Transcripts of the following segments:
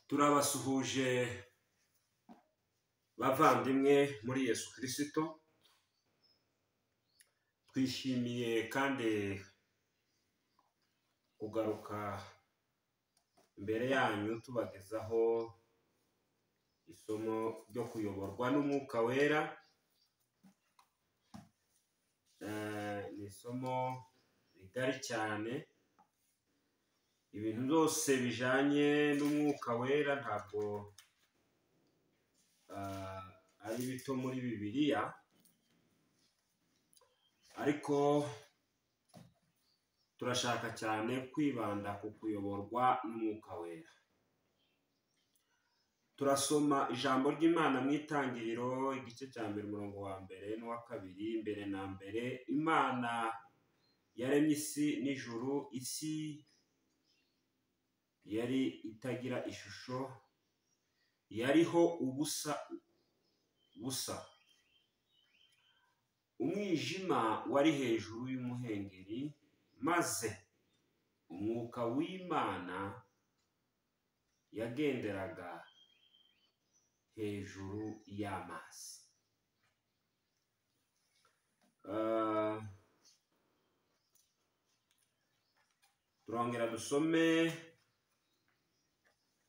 turabasuhuje bavandimwe muri yesu kirisito twishimiye kandi kugaruka imbere yanyu tubagezaho isomo ryo kuyoborwa n'umwuka wera Eh, ni isomo rigari cyane ibintu byose bijyanye n'umwuka wera ntabwo ah, ari bito muri bibiliya ariko turashaka cyane kwibanda ku kuyoborwa n'umwuka wera turasoma ijambo ry'imana mu itangiriro igice cya mbere umurongo wa mbere n'uwa kabiri mbere na mbere imana yaremye isi n'ijuru isi yari itagira ishusho yariho ubusa busa umwijima wari hejuru y'umuhengeri maze umwuka w'imana yagenderaga hejuru y'amazi Ah, turongera dusome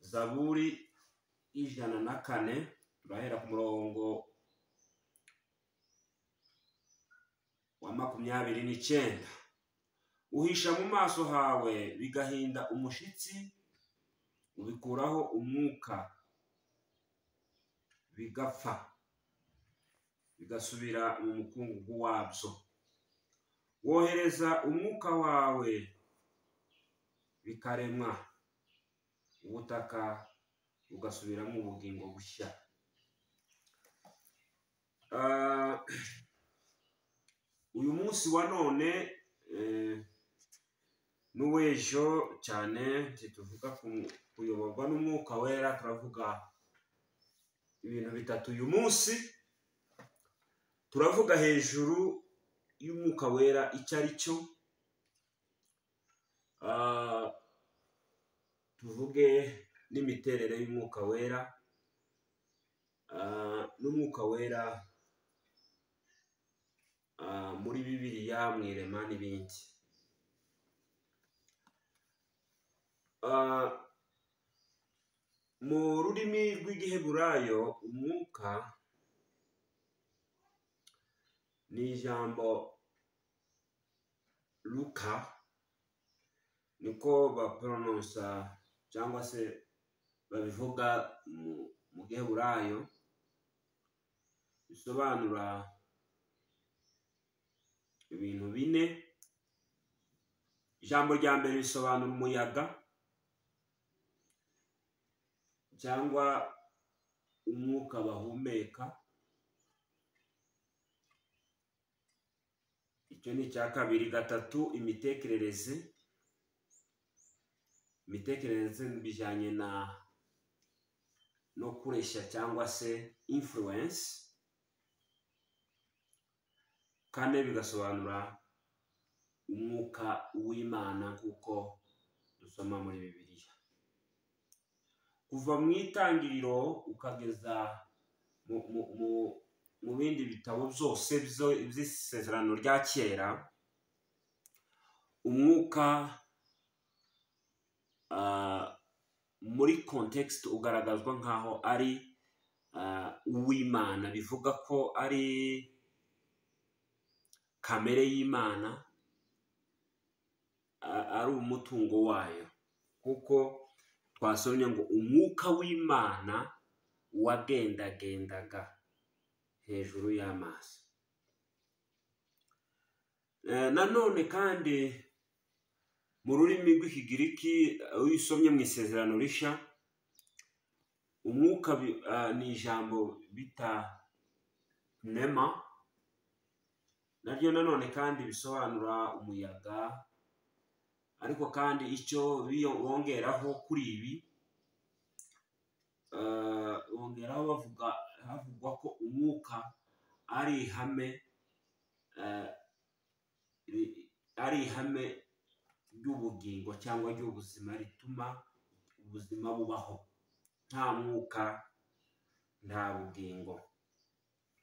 zaburi y'ijana na kane turahera ku murongo wa makumyabiri n'icyenda uhisha mu maso hawe bigahinda umushitsi ubikuraho umwuka bigapfa bigasubira mu mukungugu wabyo wohereza umwuka wawe bikaremwa ubutaka bugasubiramo ubugingo bushya Ah, uyu munsi wa none eh, n'uw'ejo cyane ntituvuga ku- kuyoborwa n'umwuka wera turavuga ibintu bitatu uyu munsi turavuga hejuru y'umwuka wera icyo ari cyo Ah, tuvuge n'imiterere y'umwuka wera Ah, n'umwuka wera ah, muri bibiliya mu irema n'ibindi Ah, mu rurimi rw'igiheburayo umwuka ni ijambo luka niko bapronosa cyangwa se babivuga mu mu giheburayo bisobanura ibintu bine ijambo rya mbere risobanura umuyaga cyangwa umwuka bahumeka icyo ni icya kabiri gatatu imitekerereze imitekerereze bijyanye na no kureshya cyangwa se influence kane bigasobanura umwuka w'imana kuko dusoma muri bibiliya kuva mu itangiriro ukageza mu, mu, mu, mu bindi bitabo byose byo- by'isezerano rya kera umwuka ah, muri context ugaragazwa nkaho ari ah, uw'imana bivuga ko ari kamere y'imana a- ari umutungo wayo kuko twasomye ngo umwuka w'imana wagendagendaga hejuru y'amazi Eh, nanone kandi mu rurimi rw'ikigiriki eh, iyo usomye mu isezerano rishya umwuka bi- ah, ni ijambo bita nema naryo nanone kandi bisobanura umuyaga ariko kandi icyo biyo- bongeraho kuri ibi eh, bongeraho bavuga havugwa ko umwuka ari ihame eh, ri- ari ihame ry'ubugingo cyangwa ry'ubuzima rituma ubuzima bubaho nta mwuka nta bugingo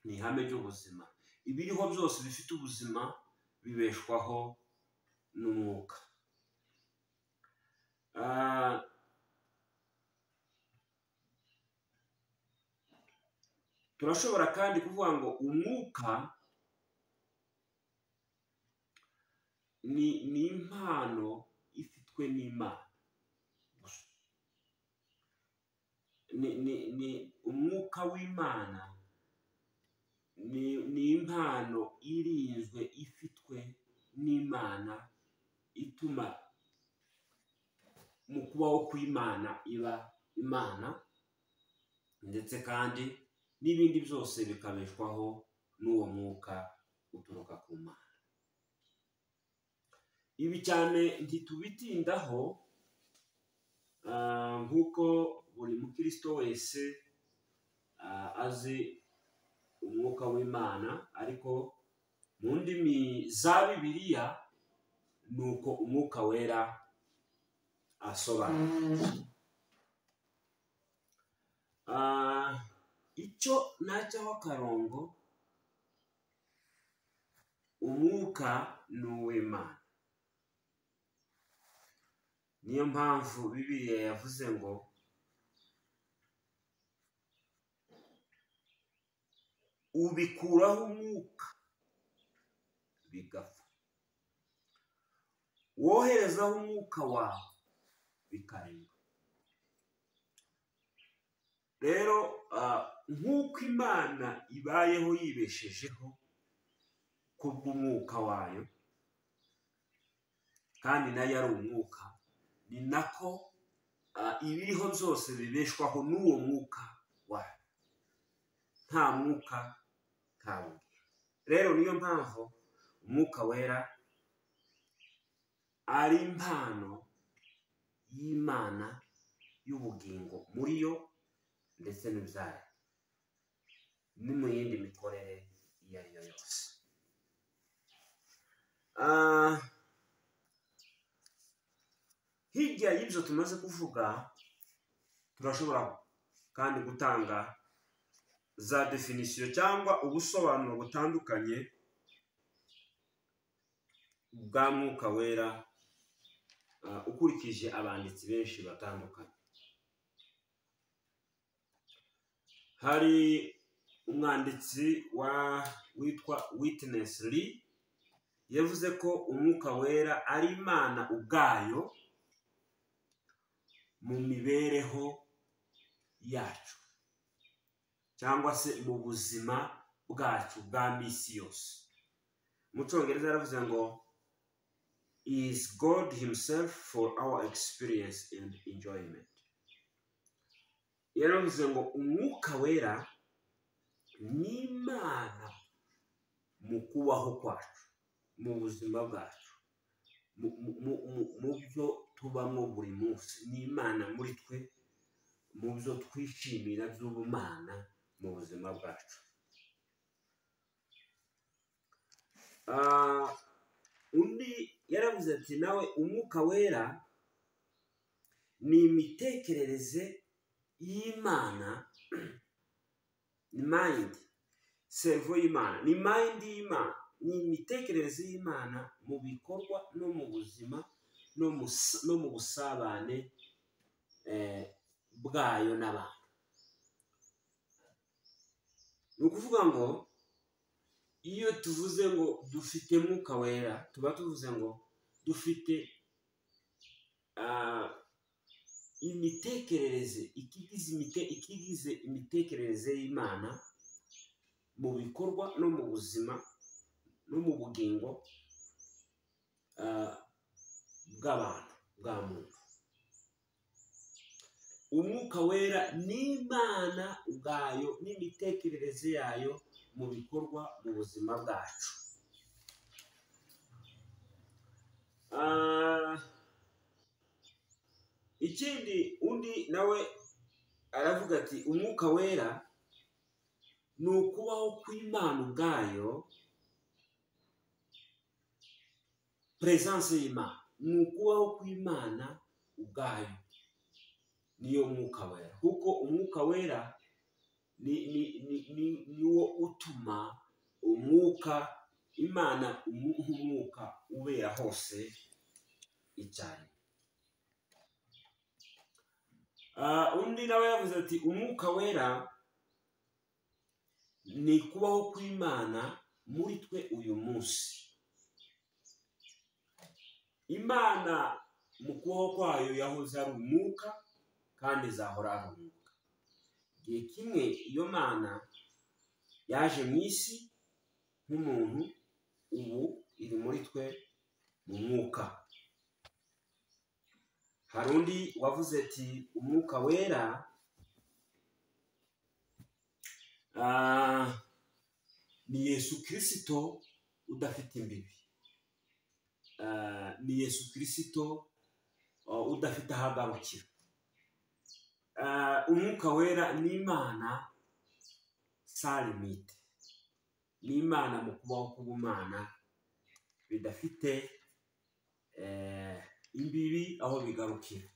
ni ihame ry'ubuzima ibiriho byose bifite ubuzima bibeshwaho n'umwuka Ah, turashobora kandi kuvuga ngo umwuka ni ni impano ifitwe n'imana gusa ni ni ni umwuka w'imana ni ni impano irinzwe ifitwe n'imana ituma mu kubaho kw'imana iba imana ndetse kandi n'ibindi byose bikabeshwaho n'uwo mwuka uturuka ku mana ibi cyane ntitubitindaho ah, nk'uko buri mukristo wese ah, azi umwuka w'imana ariko mu ndimi za bibiliya ni uko umwuka wera asobanura Ah, icyo nacyaho akarongo umwuka ni uw'imana niyo mpamvu bibiliya yavuze ngo ubikuraho umwuka bigapfa woherezaho umwuka wawe bikaremba rero ah, nk'uko imana ibayeho yibeshejeho kubw'umwuka wayo kandi nayo ari umwuka ni nako ah, ibiriho byose bibeshwaho n'uwo mwuka wayo nta mwuka nta bugingo rero niyo mpamvu umwuka wera ari impano y'imana y'ubugingo muri yo ndetse n'ibyayo ni mu yindi mikorere iyo ari yo yose Ah, hirya y'ibyo tumaze kuvuga turashobora kandi gutanga za definisiyo cyangwa ubusobanuro butandukanye bwa mwuka wera ah, ukurikije abanditsi benshi batandukanye hari umwanditsi wa witwa Witness Lee yavuze ko umwuka wera ari imana ubwayo mu mibereho yacu cyangwa se mu buzima bwacu bwa minsi yose mu cyongereza yaravuze ngo is God himself for our experience and enjoyment yaravuze ngo umwuka wera ni imana mu kubaho kwacu mu buzima bwacu mu- mu- mu- mu- mu byo tubamo buri munsi ni imana muri twe mu byo twishimira by'ubumana mu buzima bwacu Ah, undi yaravuze ati nawe umwuka wera ni imitekerereze y'imana ni mayindi servo y'imana ni mayindi y'imana ni imitekerereze y'imana mu bikorwa no mu buzima no mu s- no mu busabane eh, bwayo n'abantu ni ukuvuga ngo iyo tuvuze ngo dufite mwuka wera tuba tuvuze ngo dufite ah, imitekerereze ikigize imite ikigize imitekerereze y'imana mu bikorwa no mu buzima no mu bugingo ah, bw'abantu bwa muntu umwuka wera n'imana ubwayo n'imitekerereze yayo mu bikorwa mu buzima bwacu Ah, ikindi undi nawe aravuga ati umwuka wera ni ukubaho kw'imana ubwayo peresanse y'imana ni ukubaho kw'imana ubwayo niyo mwuka wera kuko umwuka wera ni ni ni ni niwo utuma umwuka imana umuha umwuka ubera hose icyarimwe Ah, undi nawe yavuze ati umwuka wera ni kubaho kw'imana muri twe uyu munsi imana mu kubaho kwayo yahoze ari umwuka kandi izahora ari umwuka igihe kimwe iyo mana yaje mu isi nk'umuntu ubu iri muri twe mu mwuka hari undi wavuze ati umwuka wera ah, ni yesu kirisito udafite imbibi Ah, ni yesu kirisito ah, udafite aho agarukira Ah, umwuka wera ni imana sa limite ni imana mu kubaho k'ubumana bidafite eh, imbibi aho bigarukira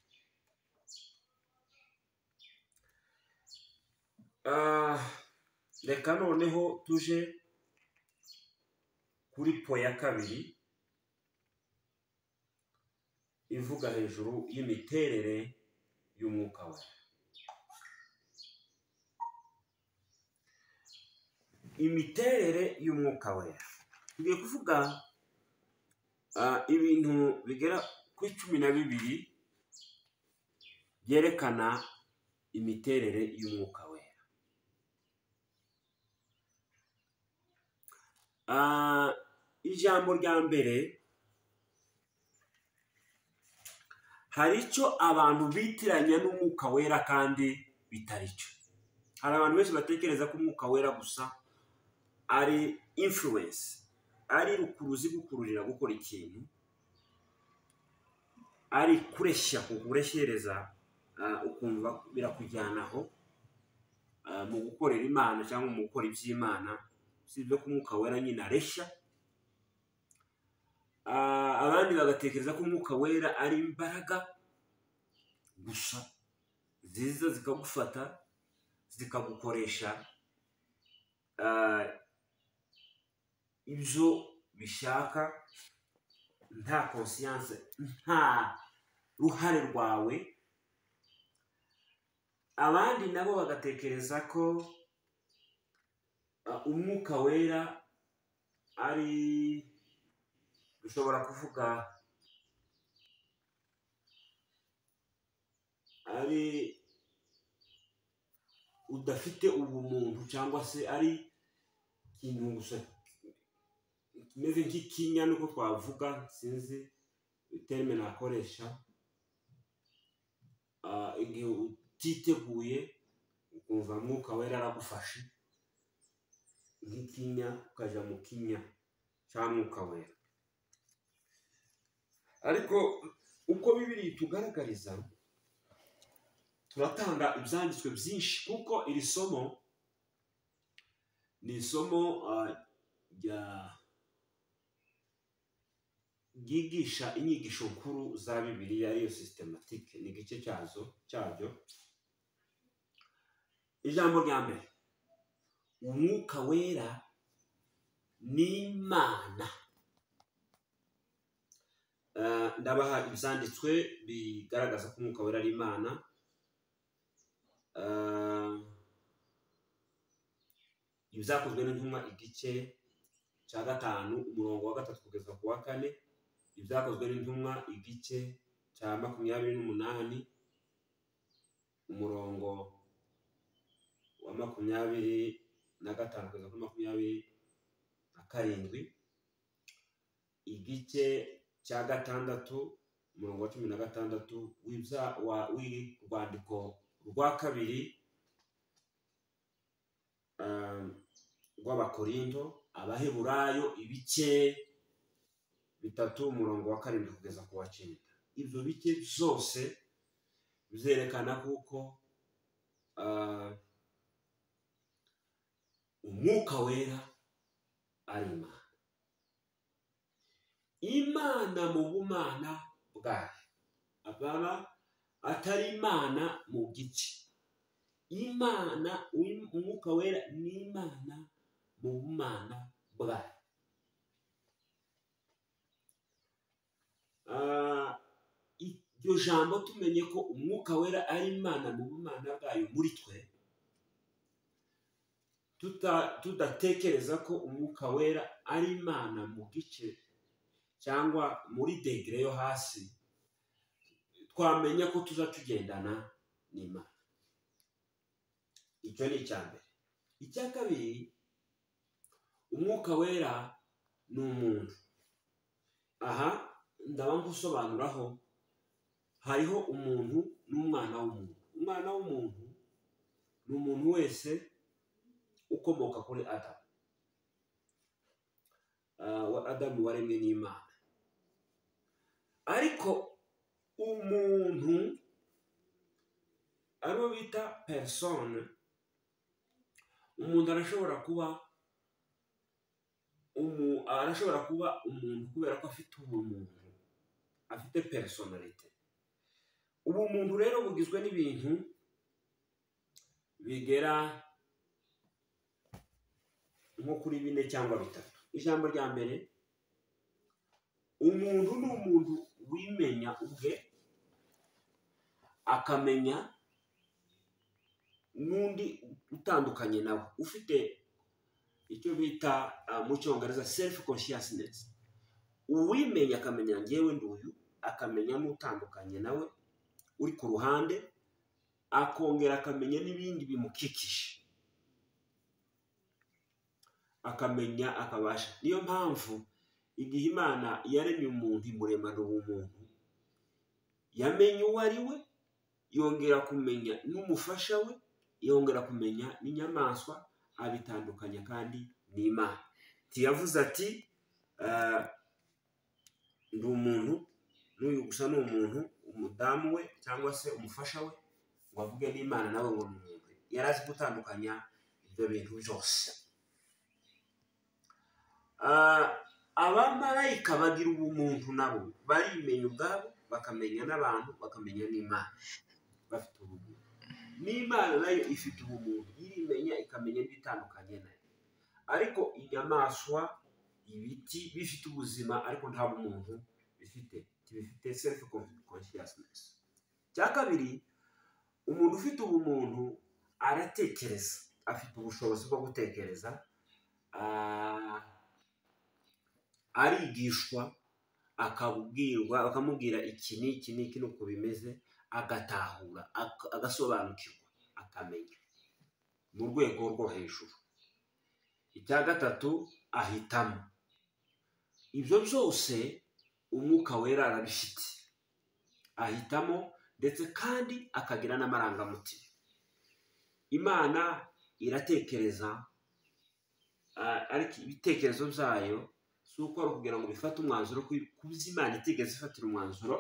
Ah, reka noneho tuje kuri po ya kabiri ivuga hejuru y'imiterere y'umwuka we imiterere y'umwuka we tugiye kuvuga ah, ibintu bigera kuri cumi na bibiri byerekana imiterere y'umwuka wera Ah, ijambo rya mbere hari icyo abantu bitiranya n'umwuka wera kandi bitari cyo hari abantu benshi batekereza ko umwuka wera gusa ari influence ari rukuruzi gukururira gukora ikintu ari kureshya kureshyereza ah, ukumva birakujyanaho ah, mu gukorera imana cyangwa mu gukora iby'imana usibye ko umwuka wera nyine areshya Ah, abandi bagatekereza ko umwuka wera ari imbaraga gusa ziza zikagufata zikagukoresha ah, ibyo bishaka nta konsiyanse nta ruhare rwawe abandi nabo bagatekereza ko uh, umwuka wera ari dushobora kuvuga ari udafite ubumuntu cyangwa se ari ikintu gusa kimeze nk'ikinya nuko twavuga sinzi terime nakoresha Ah, igihe utiteguye ukumva mwuka wera aragufashe nk'ikinya ukajya mu kinya cyangwa mwuka wera ariko uko bibiri itugaragariza turatanga ibyanditswe byinshi kuko iri somo ni isomo ah, rya ryigisha inyigisho nkuru za bibiliya ariyo sisitematike ni igice cyazo cyabyo ijambo rya mbere umwuka wera ni imana Eh, ndabaha ibyanditswe bigaragaza ko umwuka wera ari imana Eh, ibyakozwe n'intumwa igice cya gatanu umurongo wa gatatu kugeza ku wa kane ibyakozwe n'intumwa igice cya makumyabiri n'umunani umurongo wa makumyabiri na gatanu kugeza kuri makumyabiri na karindwi igice cya gatandatu umurongo wa cumi na gatandatu w'ibya- wa- w'urwandiko rwa kabiri ah, rw'abakorinto abaheburayo ibice bitatu umurongo wa karindwi kugeza ku wa cyenda ibyo bice byose bizerekana kuko ah, umwuka wera ari imana imana mu bumana bwayo ababa atari imana mu gice imana uyu- umwuka wera ni imana mu bumana bwayo Ah, iryo jambo tumenye ko umwuka wera ari imana mu bumana bwayo muri twe tuta- tudatekereza ko umwuka wera ari imana mu gice cyangwa muri degere yo hasi twamenya ko tuza tugendana n'imana icyo ni icya mbere icya kabiri umwuka wera ni umuntu aha ndaba gusobanuraho hariho umuntu n'umwana w'umuntu umwana w'umuntu ni umuntu wese ukomoka kuri adamu Ah, wa adamu waremwe n'imana ariko umuntu ariwo bita perisone umuntu arashobora kuba umu- arashobora kuba umuntu kubera ko afite ubumuntu afite perisonarite ubumuntu rero bugizwe n'ibintu bigera nko kuri bine cyangwa bitatu ijambo rya mbere umuntu ni umuntu wimenya ubwe akamenya n'undi utandukanye nawe ufite icyo bita ah, mu cyongereza selifu konshiyasinesi uwimenya akamenya ngewe nduyu akamenya n'utandukanye nawe uri ku ruhande akongera akamenya n'ibindi bimukikije akamenya akabasha niyo mpamvu igihe imana yaremye umuntu imuremana ubumuntu yamenye uwo ari we yongera kumenya n'umufasha we yongera kumenya n'inyamaswa abitandukanya kandi n'imana ntiyavuze ati "Ah, ndi umuntu n'uyu gusa ni umuntu umudamu we cyangwa se umufasha we ngo avuge n'imana nawe ngo ni umuntu yari azi gutandukanya ibyo bintu byose Ah, abamarayika bagira ubumuntu nabo barimenya ubwabo bakamenya n'abantu bakamenya n'imana bafite ubumuntu n'imana nayo ifite ubumuntu irimenya ikamenya n'ibitandukanye nayo ariko inyamaswa ibiti bifite ubuzima ariko nta bumuntu bifite bifite self consciousness cya kabiri umuntu ufite ubumuntu aratekereza afite ubushobozi bwo gutekereza ah, arigishwa akabwirwa bakamubwira iki n'iki n'iki nuko bimeze agatahura ak- agasobanukirwa akamenya mu rwego rwo hejuru icya gatatu ahitamo ibyo byose umwuka wera arabifite ahitamo ndetse kandi akagira n'amarangamutima imana iratekereza ah, ariko ibitekerezo byayo si uko ari ukugira ngo bifate umwanzuro ku- kuko imana itigeze ifatira umwanzuro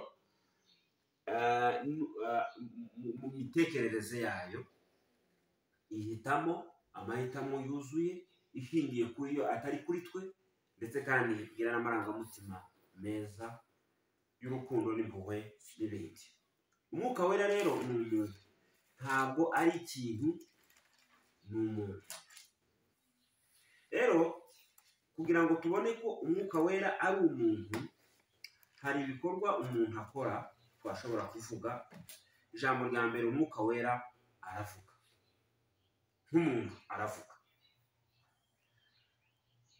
ah, nu- ah, mu- mu mitekerereze yayo ihitamo amahitamo yuzuye ishingiye kuri yo atari kuri twe ndetse kandi igira n'amarangamutima meza y'urukundo n'impuhwe n'ibindi umwuka wera rero ni umuntu ntabwo ari ikintu ni umuntu rero kugira ngo tubone ko umwuka wera ari umuntu hari ibikorwa umuntu akora twashobora kuvuga ijambo rya mbere umwuka wera aravuga nk'umuntu aravuga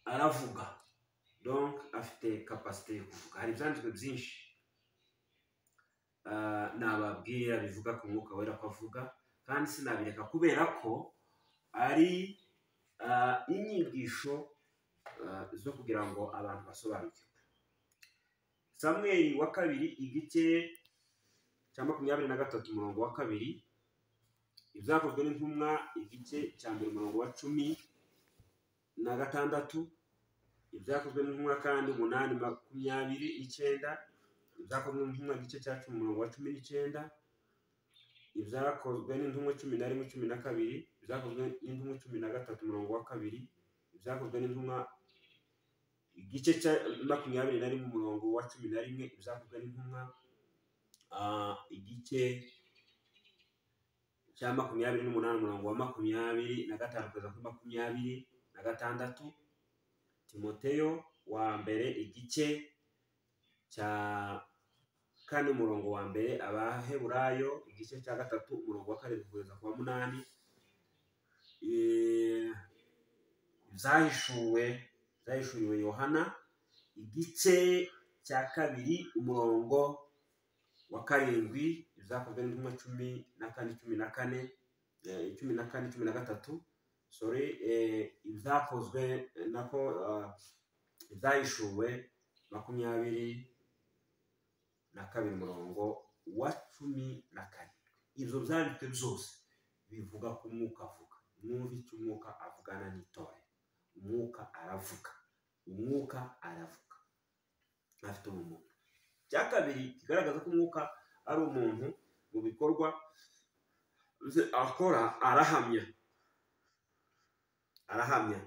aravuga donc afite kapasite yo kuvuga hari ibyanditswe byinshi ah, nababwira bivuga ku mwuka wera ko avuga kandi sinabireka kubera ko ari ah, inyigisho ah, zo kugira ngo abantu basobanukirwe samweri wa kabiri igice cya makumyabiri na gatatu umurongo wa kabiri ibyakozwe n'intumwa igice cya mbere umurongo wa cumi na gatandatu ibyakozwe n'intumwa kandi umunani makumyabiri n'icyenda ibyakozwe n'intumwa igice cya cumi umurongo wa cumi n'icyenda ibyakozwe n'intumwa cumi na rimwe cumi na kabiri ibyakozwe n'intumwa cumi na gatatu umurongo wa kabiri ibyakozwe n'intumwa igice cya makumyabiri na rimwe umurongo wa cumi na rimwe ibyakozwe n'intumwa ah, igice cya makumyabiri n'umunani umurongo wa makumyabiri na gatanu kugeza kuri makumyabiri na gatandatu timoteyo wa mbere igice cya kane umurongo wa mbere abaheburayo igice cya gatatu umurongo wa karindwi kugeza ku wa munani Eh, zahishuwe zahishuriwe yohana igice cya kabiri umurongo wa karindwi zakozwe n'intumwa cumi na kane cumi na kane eh, cumi na kane cumi na gatatu sorry eh, ibyakozwe nako ah, ibyahishuwe makumyabiri na kabiri umurongo wa cumi na kane ibyo byanditswe byose bivuga ku mwuka avuga mwumve icyo umwuka avugana n'itorero umwuka aravuga umwuka aravuga afite ubumuntu icya kabiri kigaragaza ko umwuka ari umuntu mu bikorwa bye akora arahamya arahamya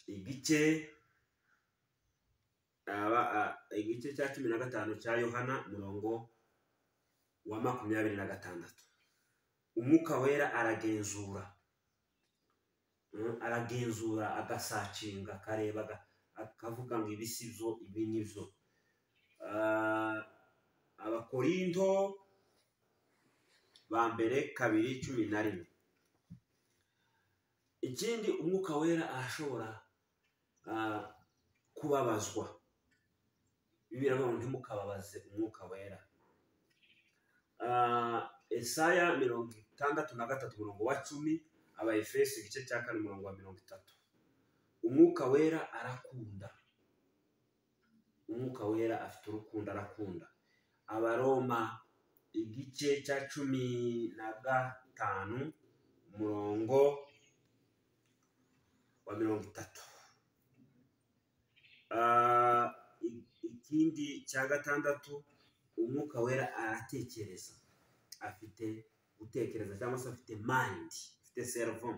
igice aba a- igice cya cumi na gatanu cya yohana umurongo wa makumyabiri na gatandatu umwuka wera aragenzura Mm, aragenzura agasacinga akareba aga- akavuga ngo ibi si byo ibi ni byo Ah, abakorinto ba mbere kabiri cumi na rimwe ikindi umwuka wera arashobora ah, kubabazwa bibiliya ngo ntimukababaze umwuka wera Ah, esaya mirongo itandatu na gatatu umurongo wa cumi abayefesi igice cya kane umurongo wa mirongo itatu umwuka wera arakunda umwuka wera afite urukundo arakunda abaroma igice cya cumi na gatanu umurongo wa mirongo itatu Ah, i- ikindi cya gatandatu umwuka wera aratekereza afite gutekereza cyangwa se afite mayindi afite seruvo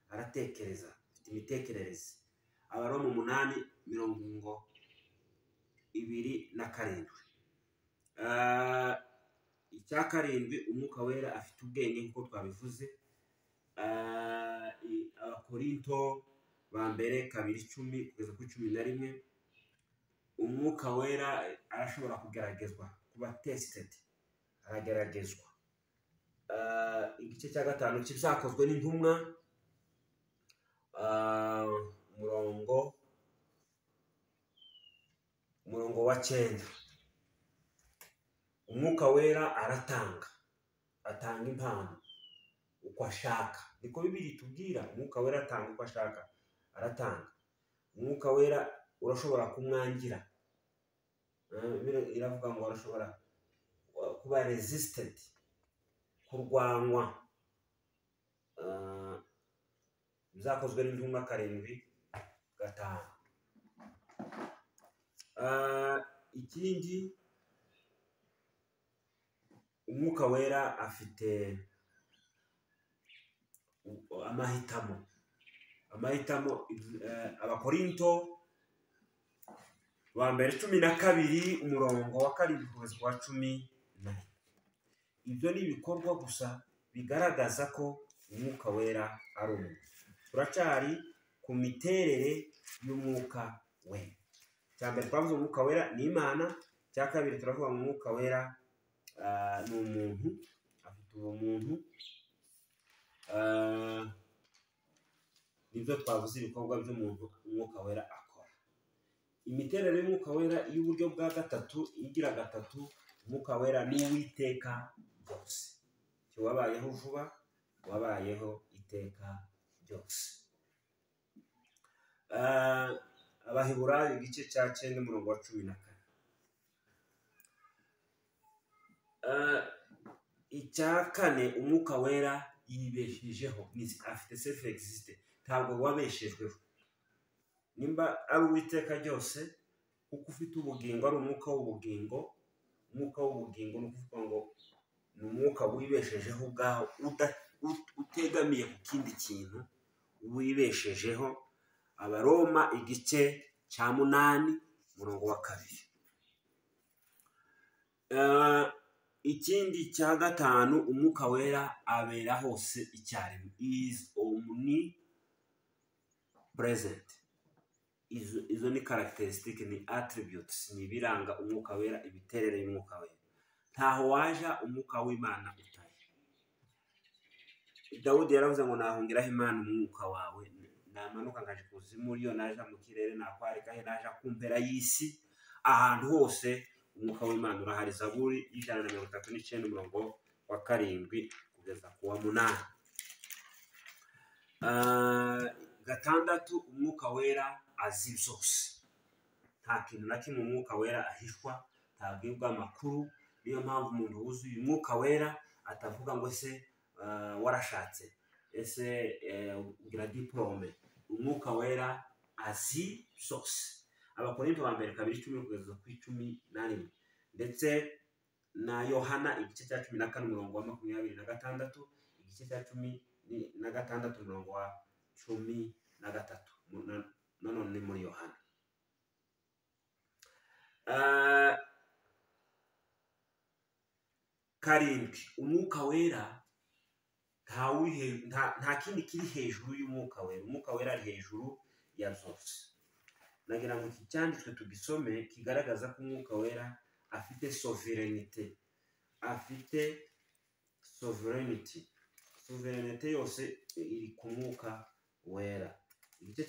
aratekereza afite imitekerereze abaroma umunani mirongo ibiri na karindwi Ah, icya karindwi umwuka wera afite ubwenge nk'uko twabivuze Ah, i- abakorinto ba mbere kabiri icumi kugeza kuri cumi na rimwe umwuka wera arashobora kugeragezwa kuba tesitedi arageragezwa Ah, igice cya gatanu kizakozwe n'intumwa ah, umurongo umurongo wa cyenda umwuka wera aratanga atanga impano uko ashaka niko bibiri tubwira umwuka wera atanga uko ashaka aratanga umwuka wera urashobora kumwangira Ah, Bibiliya iravuga ngo arashobora uh, kuba resisted kurwanywa Ah, bizakozwe n'intumwa karindwi gatanu Ah, ikindi umwuka wera afite u- amahitamo amahitamo eh, abakorinto ba mbere cumi na kabiri umurongo wa karindwi kugeza ku wa cumi na rimwe ibyo ni ibikorwa gusa bigaragaza ko umwuka wera ari umuntu turacyari ku miterere y'umwuka wera icya mbere twavuze umwuka wera ni imana icya kabiri turavuga ngo umwuka wera ah, ni umuntu afite ubumuntu ah, nibyo twavuze ibikorwa by'umuntu umwuka wera akora imiterere y'umwuka wera y'uburyo bwa gatatu igira gatatu umwuka wera ni uw'iteka ryose wabayeho vuba wabayeho iteka ryose Ah, abaheburayo igice cya cyenda umurongo wa cumi na kane Ah, icya kane umwuka wera yibeshejeho ni- afite sefu egisite ntabwo wabeshejweho nimba ari uw'iteka ryose kuko ufite ubugingo ari umwuka w'ubugingo umwuka w'ubugingo ni ukuvuga ngo ni umwuka wibeshejeho ubwaho uda- ut- utegamiye ku kindi kintu wibeshejeho abaroma igice cya munani umurongo wa kabiri Ah, ikindi cya gatanu umwuka wera abera hose icyarimwe izi omuni purezenti izo izo ni karagiterisitike ni atiribiyutusi ni ibiranga umwuka wera imiterere y'umwuka wera ntaho waja umwuka w'imana utari dawudi yaravuze ngo nahungiraho imana umwuka wawe namanuka nkaje kuzimu iyo naja mu kirere nakwarikahe naja ku mpera y'isi ahantu hose umwuka w'imana urahari zaburi y'ijana na mirongo itatu n'icyenda umurongo wa karindwi kugeza ku wa munani Ah, gatandatu umwuka wera azi byose nta kintu na kimwe umwuka wera ahishwa ntabwibwa amakuru niyo mpamvu umuntu wuzuye umwuka wera atavuga ngo ese ah, warashatse ese eh, ugira diporome umwuka wera azi byose abakorinto ba mbere kabiri icumi kugeza ku icumi na rimwe ndetse na yohana igice cya cumi na kane umurongo wa makumyabiri na gatandatu igice cya cumi ni- na gatandatu umurongo wa cumi na gatatu Mu- na- nanone ni muri yohana Ah, karindwi umwuka wera nta uri he- nta- nta kindi kiri hejuru y'umwuka wera umwuka wera ari hejuru ya zose nagira ngo iki cyanditswe tugisome kigaragaza ko umwuka wera afite soverenite afite soverenity soverenite yose iri ku mwuka wera igice